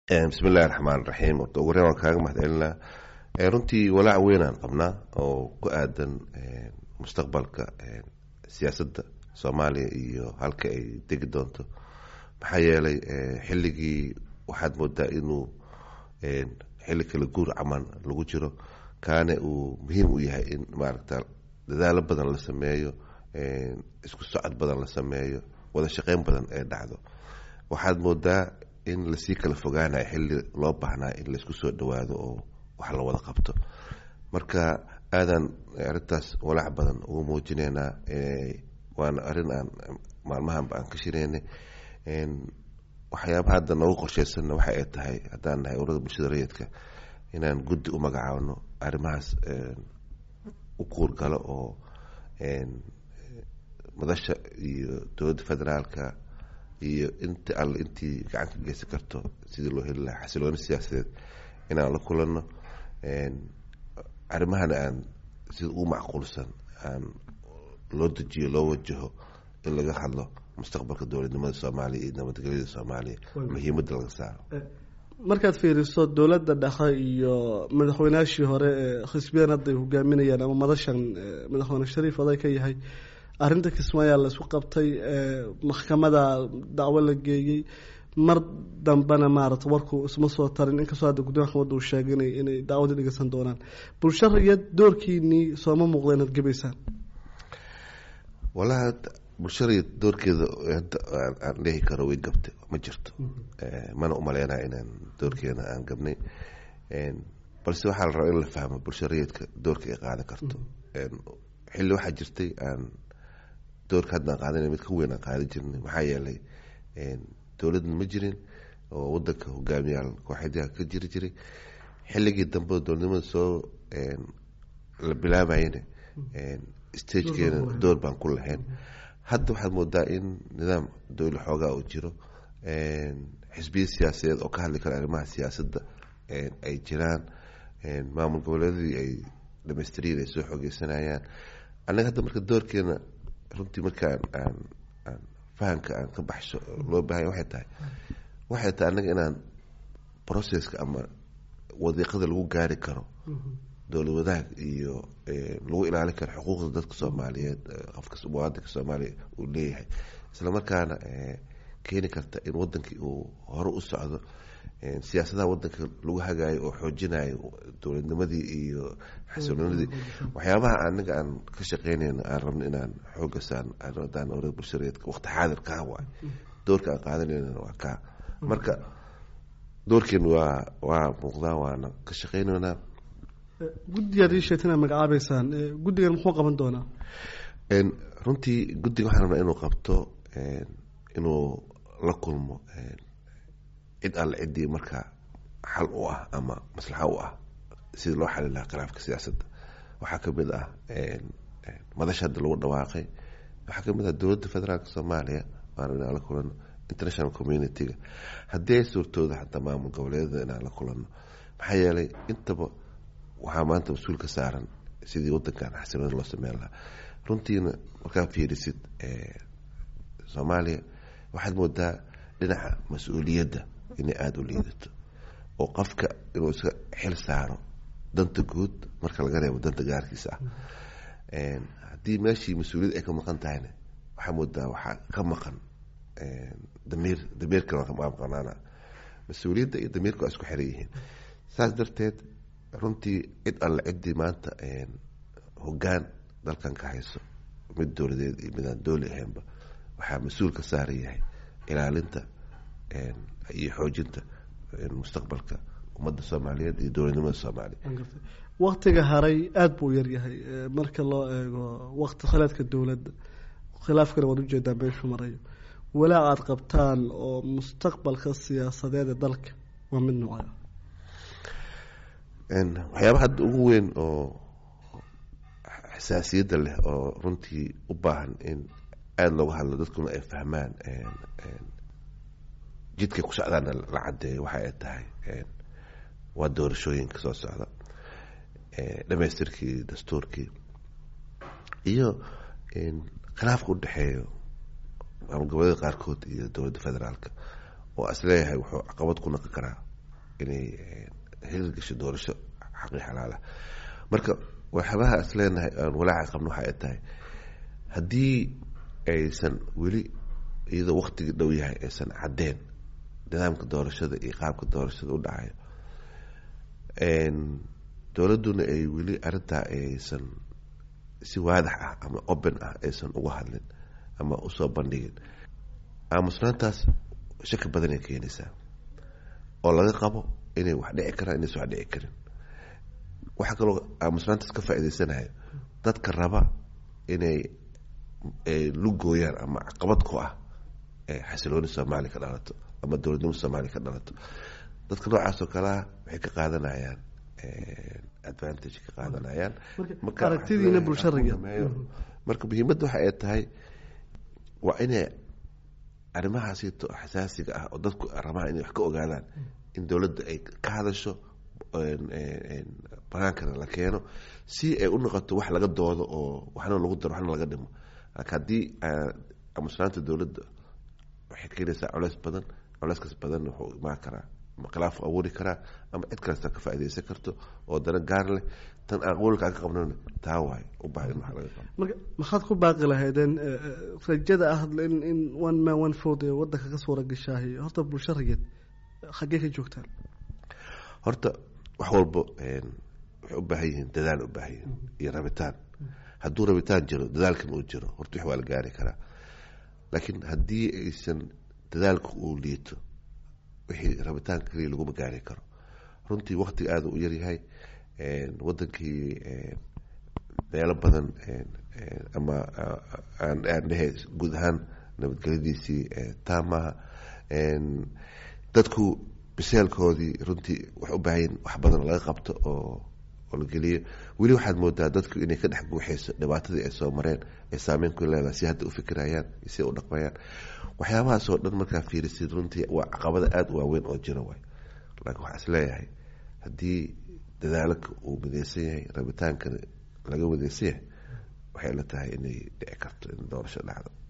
bismi illahi raxmaan raxiim horta ugu horeen waan kaaga mahadcelinaa runtii walaac weynaan qabnaa oo ku aadan mustaqbalka siyaasadda soomaaliya iyo halka ay degi doonto maxaa yeelay xilligii waxaad moodaa inuu xilli kala guur caman lagu jiro kaane uu muhiim u yahay in maaragta dadaalo badan la sameeyo isku socod badan la sameeyo wada shaqeyn badan ee dhacdo waxaad moodaa in lasii kala fogaanayo xilli loo baahnaa in laisku soo dhawaado oo wax la wada qabto marka aadaan arrintaas walaac badan ugu muujineynaa waana arrin aan maalmahanba aan ka shireynay waxyaabaha hadda noogu qorsheysanna waxa ay tahay haddaan nahay urada bulshada rayidka inaan guddi u magacaabno arrimahaas u kuurgalo oo madasha iyo dowladda federaalka iyo inta alle intii gacan ka geysan karto sidii loo heli lahaa xasilooni siyaasadeed inaan la kulanno arrimahana aan sida ugu macquulsan aan loo dejiyo loo wajaho in laga hadlo mustaqbalka dowladnimada soomaaliya iyo nabadgelyada soomaaliya muhiimadda laga saaro markaad fiiriso dowladda dhexe iyo madaxweynaashii hore ee xisbiyaan hadda ay hogaaminayaan ama madashan madaxweyne shariif oday ka yahay arrinta kismaayaa la isku qabtay maxkamada dacwo la geeyey mar dambena maarata warku isma soo tarin inkastoo hadda guddomiya maxkamadda uu sheegay ina inay dacwadii dhegeysan doonaan bulsho rayad doorkiinii sooma muuqda inaad gebaysaan walahi bulshada doorkeeda hadda aan dhehi karo way gabtay ma jirto mana umaleynayo inaan doorkeena aan gabnay balse waxaa la rabaa in la fahmo bulsho rayidka doorka ay qaadan karto xilli waxaa jirtay aan doorka haddaan qaadanay mid ka weyn aan qaadan jirnay maxaa yeelay dowladna ma jirin oo wadanka hogaamiyaal kooxeedyaha ka jiri jiray xilligii dambe dowladnimada soo la bilaabayana stagekeena door baan ku lahayn hadda waxaad moodaa in nidaam dowla xoogaa uu jiro xisbiya siyaasadeed oo ka hadli kara arrimaha siyaasadda ay jiraan maamul goboleedadii ay dhamaystiriin ay soo xoogeysanayaan annaga hadda marka doorkeena runtii markaan aan aan fahamka aan ka baxsho loo baahanya waxay tahay waxay tahay annaga inaan processka ama wadiiqada lagu gaari karo dowlad wadaag iyo lagu ilaalin karo xuquuqda dadka soomaaliyeed qofka muwaadinka soomaaliya uu leeyahay isla markaana keeni karta in wadankii uu hore u socdo siyaasadaha wadanka lagu hagaayo oo xoojinayo dowladnimadii iyo xasiloonidii waxyaabaha anaga aan ka shaqeynayno aan rabno inaan xooga saan adaan orada bulshareedka waqti xaadir kaa waay doorka aan qaadanayna waa kaa marka doorkeen waa waa muuqdaa waana ka shaqeynaynaa guddigaad ii sheegtay inaad magacaabeysaan guddigan muxuu qaban doonaa runtii guddiga waxaan rabnaa inuu qabto inuu la kulmo cid alle ciddii markaa xal u ah ama maslaxa u ah sidii loo xali lahaa khilaafka siyaasadda waxaa kamid ah madasha hadda lagu dhawaaqay waxaa kamid ah dowladda federaalka soomaaliya waana inaan la kulano international community-ga haddii ay suurtooda xataa maamul goboleedada inaan la kulano maxaa yeelay intaba waxaa maanta mas-uul ka saaran sidii wadankan xasilooni loo sameyn lahaa runtiina markaa fiirisid soomaaliya waxaad moodaa dhinaca mas-uuliyadda inay aada u liidato oo qofka inuu iska xil saaro danta guud marka laga reebo danta gaarkiisa ah haddii meeshii mas-uuliyad ay ka maqan tahayna waxaa moodaa waxaa ka maqan damiir damiirkana waa maqanaana mas-uuliyadda iyo damiirka waa isku xiran yihiin saas darteed runtii cid alle ciddii maanta hoggaan dalkan ka hayso mid dowladeed iyo midaan dooli ahaynba waxaa mas-uul ka saaran yahay ilaalinta iyo xoojinta mustaqbalka ummadda soomaaliyeed iyo dowladnimada soomaaliya waktiga haray aada buu yaryahay marka loo eego wakti khilaadka dowladda khilaafkana waad ujeedaa meeshuu marayo walaac aada qabtaan oo mustaqbalka siyaasadeed ee dalka waa mid noocaya waxyaaba hadda ugu weyn oo xasaasiyadda leh oo runtii u baahan in aada looga hadlo dadkuna ay fahmaan jidkay ku socdaana la caddeeyo waxa ay tahay waa doorashooyinka soo socda dhamaystirkii dastuurkii iyo khilaafka udhexeeyo maamul goboleeda qaarkood iyo dowladda federaalka oo isleeyahay wuxuu caqabad ku naqon karaa inay hirgasho doorasho xaqii xalaala marka waxyaabaha is leenahay aan walaaca qabno waxa ay tahay haddii aysan weli iyadoo waktigii dhow yahay aysan caddeen nidaamka doorashada iyo qaabka doorashada u dhacayo dowladduna ay weli arrintaa aysan si waadax ah ama open ah aysan uga hadlin ama usoo bandhigin aamusnaantaas shaki badan ay keenaysaa oo laga qabo inay wax dhici karaan inaysan wax dhici karin waxaa kaloo aamusnaantaas ka faa'iidaysanayo dadka raba inay lugooyaan ama caqabad ku ah xasilooni soomaaliya ka dhalato ama dowladnimo soomaaliya ka dhalato dadka noocaas oo kalea waxay ka qaadanayaan advantage ka qaadanayaan aragtidiina bulshariga marka muhiimadda waxa ay tahay waa inay arrimahaasito xasaasiga ah oo dadku rabaan inay wax ka ogaadaan in dowladda ay ka hadasho banaankana la keeno si ay u noqoto wax laga doodo oo waxna lagu daro waxna laga dhimo laakiin haddii amusnaanta dowladda waxay keenaysaa coleys badan coleyskaas badan wuxuu imaan karaa ama khilaaf abuuri karaa ama cid kalesta ka faaideysan karto oo dana gaar leh tan aqoolka aan ka qabnan taa waay u baahan in wax laga qabo marka maxaad ku baaqi lahaydeen rajada ah in in one man one food ee wadanka ka suura gashaahi horta bulsharigeed xaggee ka joogtaan horta wax walbo waxay u baahan yihiin dadaal u baahan yihiin iyo rabitaan hadduu rabitaan jiro dadaalkan uu jiro horta wax waa la gaari karaa laakiin haddii aysan dadaalku uu liito wixii rabitaan kaliya laguma gaari karo runtii waktiga aada u yaryahay wadankii meelo badan ama aan dhehe guud ahaan nabadgelyadiisii taamaha dadku biseelkoodii runtii waxay u baahanyiin wax badan laga qabto oo oo la geliyo weli waxaad moodaa dadku inay ka dhex guuxeyso dhibaatadii ay soo mareen ay saameyn ku leedahay si hadda u fikirayaan si u dhaqmayaan waxyaabahaas oo dhan markaa fiirisid runtii waa caqabada aada u waaweyn oo jira waay laakiin waxaa is leeyahay haddii dadaalaka uu mideysan yahay rabitaankana laga mideysan yahay waxay la tahay inay dhici karto in doorasho dhacdo